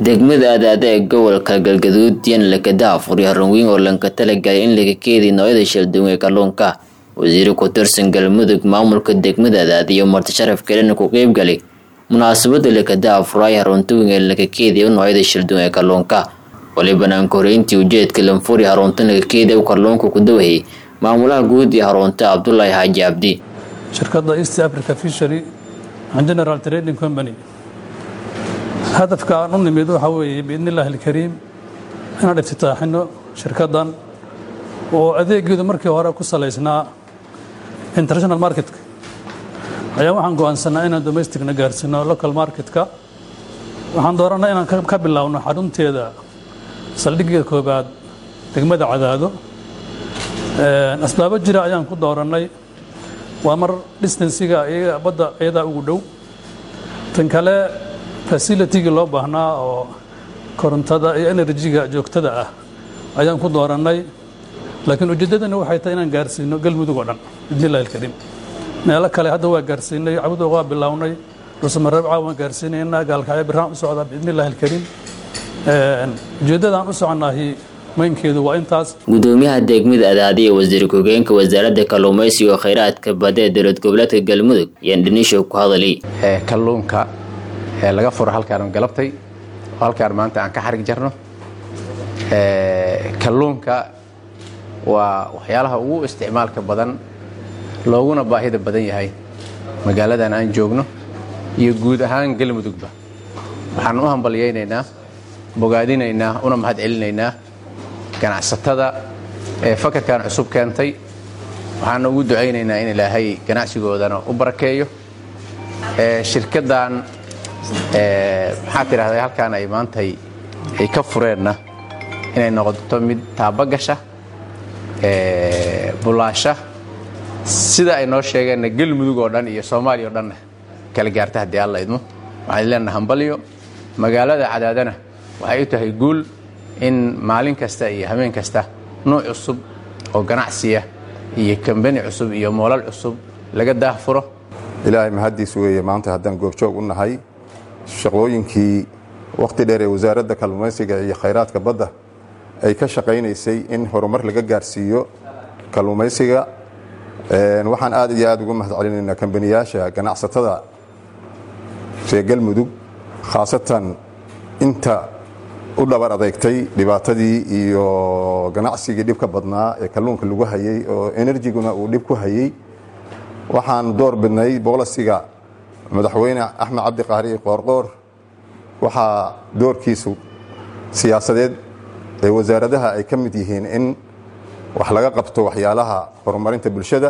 degmada adaada ee gobolka galgaduud yan lakada afuri harunweyn oo lanka talagalay in laga keediy noocyada shalduwan ee kalluunka wasiiri ku tirsan galmudug maamulka degmada adaada iyo marti sharaf kalena ku qeybgalay munaasabada lakada afuraay harunta weyn ee laga keediya noocyada shalduwan ee kalluunka wali banaanka horeyntii ujeedka lanfuri harunta laga keediya u kalluunka ku dawahayay maamulaha guud iyo harunta cabdulaahi xaaji cabdi shirkadda east africa fishery and general trading company hadafka aan u nimid waxaa weeye biidni illaahi alkariim inaan iftitaaxino shirkaddan oo adeegeedu markii hore ku salaysnaa international marketka ayaa waxaan go'aansanaa inaan domesticna gaarsiino local marketka waxaan doorannay inaan ka bilaabno xarunteeda saldhiggeeda koobaad degmada cadaado asbaabo jira ayaan ku doorannay waa mar distansiga badda iyadaa ugu dhow tan kale facilitigii loo baahnaa oo korontada iyo enerjiga joogtada ah ayaan ku doorannay laakiin ujeeddadani waxay tahay inaan gaarsiino galmudug oo dhan bidnillahi alkariim meelo kale hadda waa gaarsiinay cabdo waa bilownay dhuusamareebca waan gaarsiinaynaa gaalkacyo biraan u socdaa biidnillahi alkariim ujeeddadaan u soconaahi maynkeedu waa intaas gudoomiyaha degmada adaada iyo wasiir ku-hogeenka wasaaradda kalluumaysiga oo khayraadka badda ee dowlad goboleedka galmudug ayaan dhanisho ku hadalay kalluunka ee laga furo halkaan galabtay oo halkaan maanta aan ka xarig jarno kalluunka waa waxyaalaha ugu isticmaalka badan looguna baahida badan yahay magaaladan aan joogno iyo guud ahaan galmudugba waxaan u hambalyaynaynaa bogaadinaynaa una mahad celinaynaa ganacsatada ee fakarkan cusub keentay waxaana ugu ducaynaynaa in ilaahay ganacsigoodana u barakeeyo shirkaddan maxaa tidhahday halkaan ay maantay ay ka fureenna inay noqoto mid taabagasha bulaasha sida ay noo sheegeenna galmudug oo dhan iyo soomaaliya oo dhanna kala gaarta haddii alla idmo waxaan leenaha hambalyo magaalada cadaadana waxay u tahay guul in maalin kasta iyo habeen kasta nuuc cusub oo ganacsiya iyo kambani cusub iyo moolal cusub laga daahfuro ilaahay mahaddiis weeye maanta haddaan goobjoog u nahay shaqooyinkii wakhti dheer ee wasaaradda kalluumaysiga iyo khayraadka badda ay ka shaqaynaysay in horumar laga gaarsiiyo kalluumaysiga waxaan aad iyo aad ugu mahad celinaynaa kambaniyaasha ganacsatada reer galmudug khaasatan inta u dhabar adeegtay dhibaatadii iyo ganacsigii dhibka badnaa ee kalluunka lagu hayey oo enerjiguna uu dhib ku hayey waxaan door bidnay boolasiga madaxweyne axmed cabdi qaari qoorqoor waxaa doorkiisu siyaasadeed ee wasaaradaha ay ka mid yihiin in wax laga qabto waxyaalaha horumarinta bulshada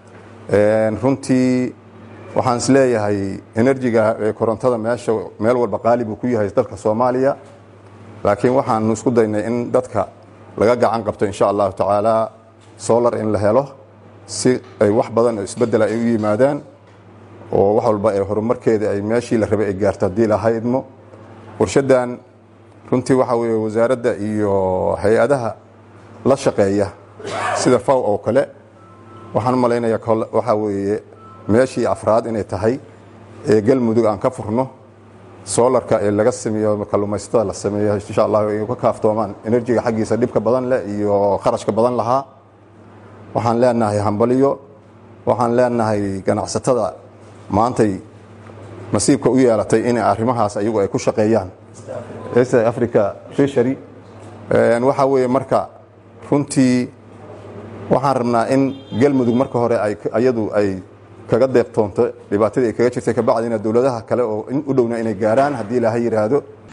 runtii waxaan is leeyahay enerjiga ee korontada meesha meel walba qaali buu ku yahay dalka soomaaliya laakiin waxaanu isku daynay in dadka laga gacan qabto insha allahu tacaala solar in la helo si ay wax badan oo isbedela ay u yimaadaan oo wax walba ee horumarkeeda ay meeshii la rabay ay gaarto haddii laha idmo warshadan runtii waxa weeye wasaaradda iyo hay-adaha la shaqeeya sida faw oo kale waxaan u malaynayaa waxaa weeye meeshii afraad inay tahay ee galmudug aan ka furno soolarka ee laga sameeyo kalluumaysatada la sameeyo insha allah ay ka kaaftoomaan enerjiga xaggiisa dhibka badan leh iyo kharashka badan lahaa waxaan leenahay hambaliyo waxaan leenahay ganacsatada maantay nasiibka u yeelatay in arrimahaas ayagu ay ku shaqeeyaan east africa fishery waxaa weeye marka runtii waxaan rabnaa in galmudug marka hore ayadu ay kaga deeqtoonto dhibaatadii ay kaga jirtay kabacdina dowladaha kale oo u dhowna inay gaaraan haddii ilaaha yidhaahdo